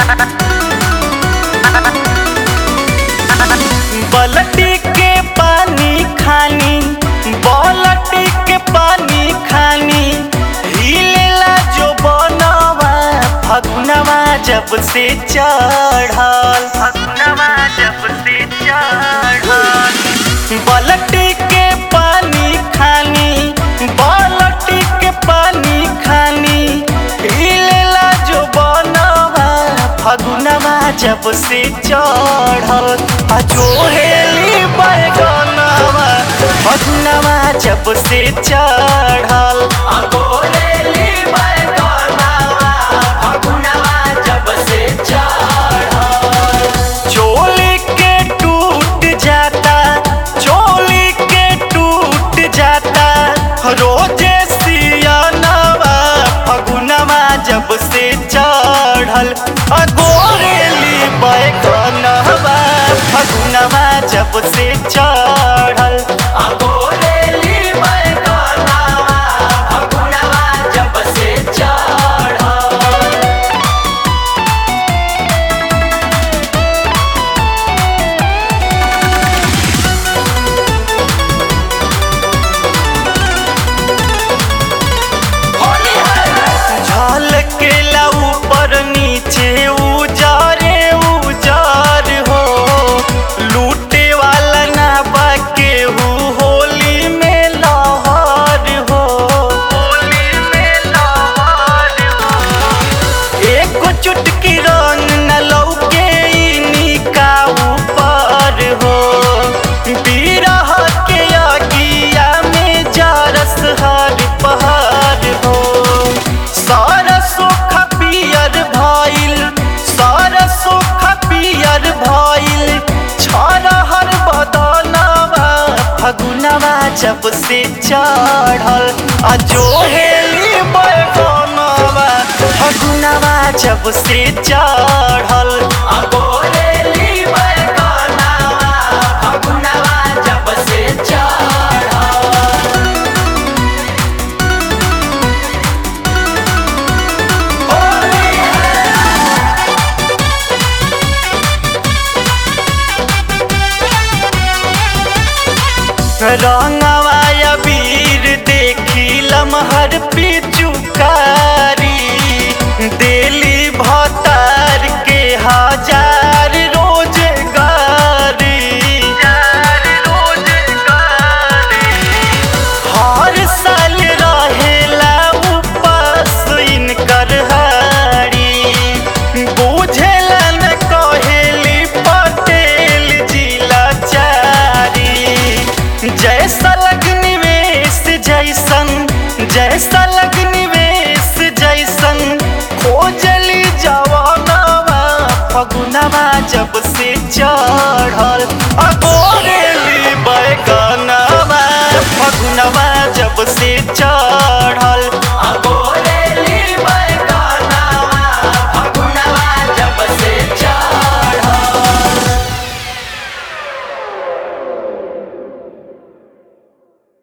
बलटी के पानी खानी बलटी के पानी खानी हिलेला जो बनवा फगुनवा जब से चढ़ल फगुनवा जब से चढ़ल बलटी के पानी खानी बलटी के पानी खानी हिलेला जो बनवा फगुनवा जब से चढ़ल आ जो हेली बैगनवा फगुनवा जब से चढ़ल आ गोरेली बैगनवा फगुनवा जब से चढ़ल चोली के टूट जाता चोली के टूट जाता रोजे सियानवा फगुनवा जब से चढ़ल अगोरेली बैगनवा फगुनवा जब से चढ़ल अगोरेली बैगनवा फगुनवा जब से चढ़ल झलकेला ऊपर नीचे उजारे उजार हो लूटे वाला ना बाके हु होली में लहर हो होली में लहर हो एक चुटकी रंग न लौके इनिका ऊपर हो बिरह के अगिया में जारस हर पहाड़ हो सरसो खपियर भइल सरसो खपियर भइल छरहर बदनवा फगुनवा जब से चढ़ल आ जो हेली बैगनवा फगुनवा जब से चढ़ल आ गोरेली बैगनवा फगुनवा जब से चढ़ल रंगवा अबीर देखी लमहर पिचुकारी दिली भतार के हजार रोजगारी हर साल रहेला उपास इनकर हारी बुझेला न कहेली पटेल जिला चारी जैसा लग निवेश जैसन जैसा लग निवेश जैसन खोजली जवानवा फगुनवा जब से चढ़ल अगोरेली बैगनवा फगुनवा जब से चढ़ल